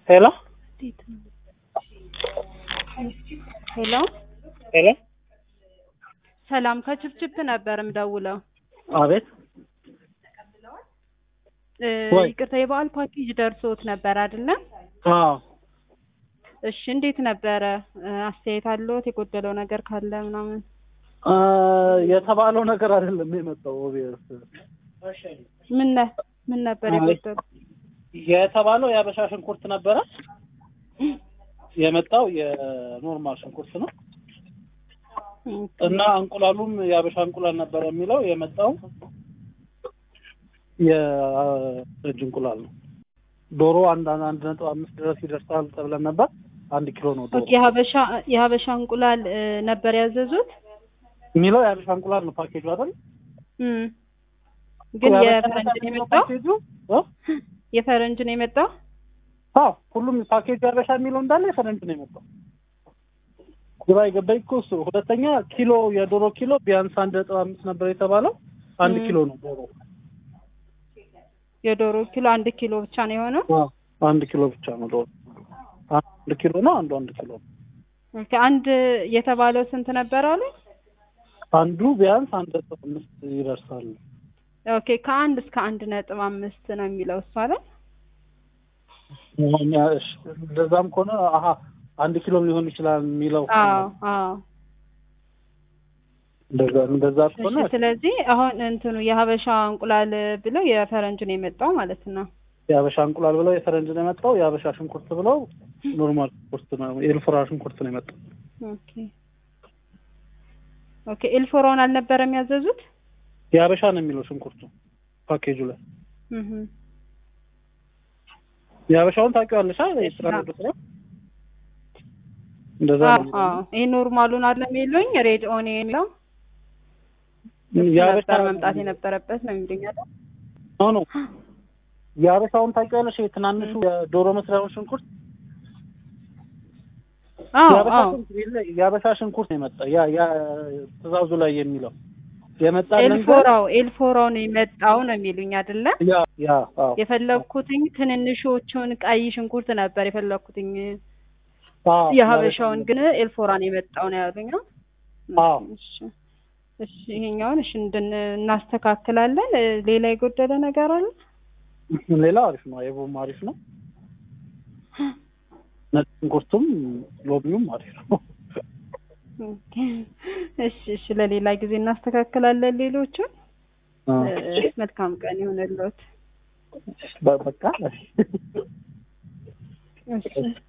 ሄሎ ሄሎ ሄሎ ሰላም ከችፕችፕ ነበር የምደውለው። አቤት እ ወይ። ይቅርታ የበዓል ፓኬጅ ደርሶት ነበር አይደለ? አዎ እሺ እንዴት ነበረ? እ አስተያየት አለዎት? የጎደለው ነገር ካለ ምናምን? አ፣ የተባለው ነገር አይደለም የመጣው ኦቢየስ ምን ነ- ምን ነበር አይ። የጎደለው? የተባለው የአበሻ ሽንኩርት ነበረ የመጣው የኖርማል ሽንኩርት ነው እና እንቁላሉም የአበሻ እንቁላል ነበረ የሚለው የመጣው የእጅ እንቁላል ነው። ዶሮ አንድ አንድ ነጥብ አምስት ድረስ ይደርሳል ተብለን ነበር። አንድ ኪሎ ነው ዶሮ ኦኬ የሀበሻ የሀበሻ እንቁላል እ ነበር ያዘዙት? የሚለው የአበሻ እንቁላል ነው ፓኬጁ አይደል? እም ግን የአበሻ የፈረንጅ ነው የሚለው የመጣው? ፓኬጁ እ? የፈረንጅ ነው የመጣው? አዎ ሁሉም ፓኬጅ የአበሻ የሚለው እንዳለ የፈረንጅ ነው የመጣው። ግራ የገባኝ እኮ እሱ። ሁለተኛ ኪሎ የዶሮ ኪሎ ቢያንስ አንድ ነጥብ አምስት ነበር የተባለው አንድ ም። ኪሎ ነው ዶሮ። የዶሮ ኪሎ አንድ ኪሎ ብቻ ነው የሆነው? አዎ አንድ ኪሎ ብቻ ነው ዶሮ። አንድ ኪሎ ነው አንዱ አንድ ኪሎ ነው። ኦኬ አንድ የተባለው ስንት ነበር አሉ? አንዱ ቢያንስ አንድ ነጥብ አምስት ይደርሳል። ኦኬ ከአንድ እስከ አንድ ነጥብ አምስት ነው የሚለው እሱ አይደል? እኛ እሺ፣ እንደዛም ከሆነ አሀ አንድ ኪሎ ሊሆን ይችላል የሚለው አዎ አዎ። እንደዛ እንደዛ ከሆነ እሺ ስለዚህ አሁን እንትኑ የሀበሻ እንቁላል ብለው የፈረንጅ ነው የመጣው ማለት ነው። የሀበሻ እንቁላል ብለው የፈረንጅ ነው የመጣው። የሀበሻ ሽንኩርት ብለው ኖርማል ሽንኩርት ነው የኤልፎራ ሽንኩርት ነው የመጣው። ኦኬ ኦኬ ኤልፎራውን አልነበረም ያዘዙት? የሀበሻ ነው የሚለው ሽንኩርቱ ፓኬጁ ላይ እህ የሀበሻውን ታውቂዋለሽ አይደል? እሺ፣ የስራ አዎ። ንግድ ስራ እንደዛ አዎ ነው አዎ። ይሄ ኖርማሉን አለ የሚሉኝ ሬድ ኦኒየን ነው የሀበሻ ነበር መምጣት የነበረበት ነው የሚሉኝ አይደል? ኖ ኖ የሀበሻውን ታውቂዋለሽ? የትናንሹ የዶሮ መስሪያውን ሽንኩርት አዎ የሀበሻ አዎ። ሽንኩርት የለ፣ የሀበሻ ሽንኩርት ነው የመጣ ያ ያ ትእዛዙ ላይ የሚለው የመጣልን ግን ኤልፎራው ኤልፎራው ነው የመጣው ነው የሚሉኝ አይደለ? ያ ያ አዎ የፈለኩትኝ ትንንሾቹን ቀይ ሽንኩርት ነበር የፈለኩትኝ አዎ የሀበሻውን ግን ኤልፎራን የመጣው ነው ያሉኝ ነው። አዎ እሺ እሺ ይሄኛውን እሺ እንድን እናስተካክላለን። እ ሌላ የጎደለ ነገር አለ? ሌላ አሪፍ ነው። አይቦም አሪፍ ነው። ነጭ ሽንኩርቱም ሎቢውም አሪፍ ነው። ኦኬ። እሺ እሺ ለሌላ ጊዜ እናስተካክላለን ሌሎቹን። እ መልካም ቀን ይሁንልዎት። በ- በቃ እሺ